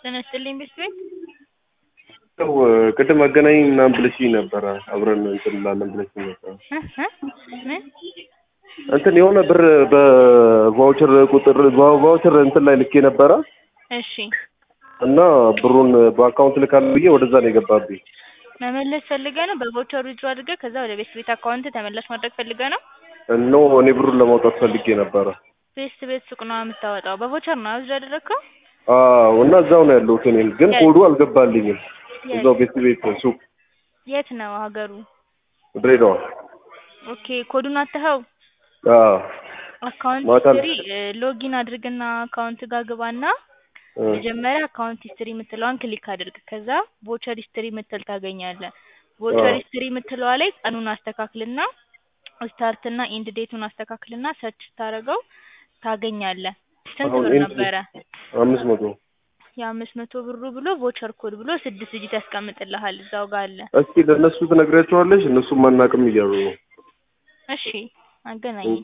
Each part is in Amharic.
ጤና ይስጥልኝ ቤት ቤት ያው ቅድም አገናኝ ምናምን ብለሽኝ ነበረ አብረን እንትን እንላለን ብለሽኝ ነበረ። ምን እንትን የሆነ ብር በቫውቸር ቁጥር በቫውቸር እንትን ላይ ልኬ ነበረ እሺ እና ብሩን በአካውንት ልካለሁ ብዬ ወደዛ ነው የገባብኝ። መመለስ ፈልገ ነው በቮቸር ዊዝድሮ አድርገህ ከዛ ወደ ቤት ቤት አካውንት ተመላሽ ማድረግ ፈልገ ነው እኖ እኔ ብሩን ለማውጣት ፈልጌ ነበረ። ቤት ቤት ሱቅ ነው የምታወጣው በቮቸር ነው ዊዝድሮ ያደረግከው አዎ እና እዛው ነው ያለሁት እኔም ግን ኮዱ አልገባልኝም። እዛው ቤት ቤት ሱቅ የት ነው ሀገሩ ድሬዳዋ። ኦኬ ኮዱን አትኸው አዎ አካውንት ማታ ሂስትሪ ሎጊን አድርግና አካውንት ጋር ግባና መጀመሪያ አካውንት ሂስትሪ የምትለዋን ክሊክ አድርግ። ከዛ ቮቸር ሂስትሪ የምትል ታገኛለህ። ቮቸር አዎ። ሂስትሪ የምትለዋ ላይ ቀኑን አስተካክልና ስታርትና ኢንድ ዴቱን አስተካክልና ሰርች ስታደርገው ታገኛለህ። ስንት አሁን ብር ኢንድ ነበረ? አምስት መቶ የአምስት መቶ ብሩ ብሎ ቮቸር ኮድ ብሎ ስድስት ዲጂት ያስቀምጥልሃል እዛው ጋር አለ። እስኪ ለእነሱ ትነግሪያቸዋለሽ? እነሱም አናውቅም እያሉ ነው። እሺ አገናኝ።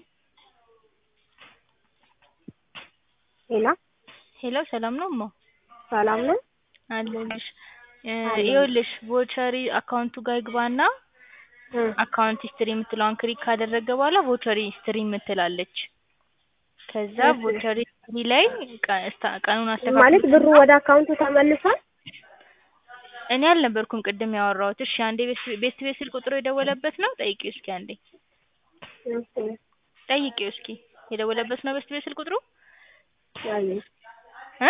ሄላ ሄሎ ሰላም ነው እማ? ሰላም ነው። አለሁልሽ። እ አለሁ። ይኸውልሽ ቮቸሪ አካውንቱ ጋር ይግባና እ አካውንት ሂስትሪ የምትለዋን ክሊክ ካደረገ በኋላ ቮቸሪ ሂስትሪ የምትላለች። ከዛ እሺ። ቮቸሪ ሂስትሪ ላይ ቀ- ስታ- ቀኑን ማለት አስተካክል። ብሩ ወደ አካውንቱ ተመልሷል? እኔ አልነበርኩም ቅድም ያወራሁት። እሺ አንዴ ቤት ቤት ቤት ስል ቁጥሩ የደወለበት ነው? ጠይቂው እስኪ አንዴ እሺ። ጠይቂው እስኪ የደወለበት ነው ቤት ቤት ስል ቁጥሩ አይ እ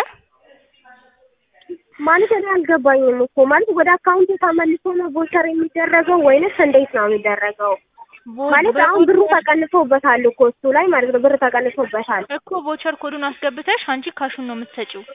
ማለት እኔ አልገባኝም እኮ ማለት ወደ አካውንቱ ተመልሶ ነው ቮቸር የሚደረገው ወይንስ እንዴት ነው የሚደረገው? ቮ- ማለት አሁን ብሩ በቮቸር- ተቀንሶበታል እኮ እሱ ላይ ማለት ነው ብር ተቀንሶበታል። እኮ ቮቸር ኮዱን አስገብተሽ አንቺ ካሹን ነው የምትሰጪው።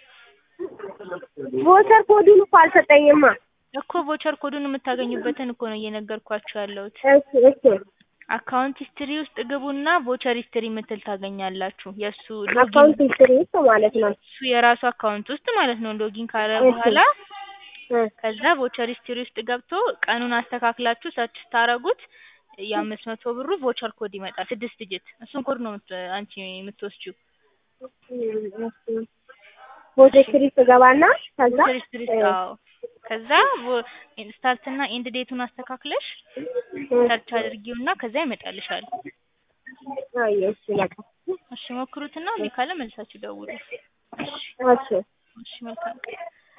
ቮቸር ኮዱን እኮ አልሰጠኝማ። እኮ ቮቸር ኮዱን የምታገኙበትን እኮ ነው እየነገርኳችሁ ያለሁት። እሺ እሺ አካውንት ሂስትሪ ውስጥ ግቡና ቮቸር ሂስትሪ የምትል ታገኛላችሁ። የእሱ ሎጊን አካውንት ሂስትሪ ውስጥ ማለት ነው። እሱ የራሱ አካውንት ውስጥ ማለት ነው። ሎጊን ካለ እሺ። በኋላ እ ከዛ ቮቸር ሂስትሪ ውስጥ ገብቶ ቀኑን አስተካክላችሁ ሰርች ስታረጉት የአምስት መቶ ብሩ ቮቸር ኮድ ይመጣል። ስድስት ዲጂት እሱን ኮድ ነው የምት- አንቺ የምትወስጂው። ቮቸር ሂስትሪ ውስጥ ገባና ከዛ ቮቸር ሂስትሪ ውስጥ እ አዎ። ከዛ ስታርት እና ኢንድ ዴቱን አስተካክለሽ እ ሰርች አድርጊውና ከዛ ይመጣልሻል። አይ እሺ በቃ እሺ ሞክሩትና እምቢ ካለ መልሳችሁ ደውሉ። እሺ እሺ መልካም ቀን።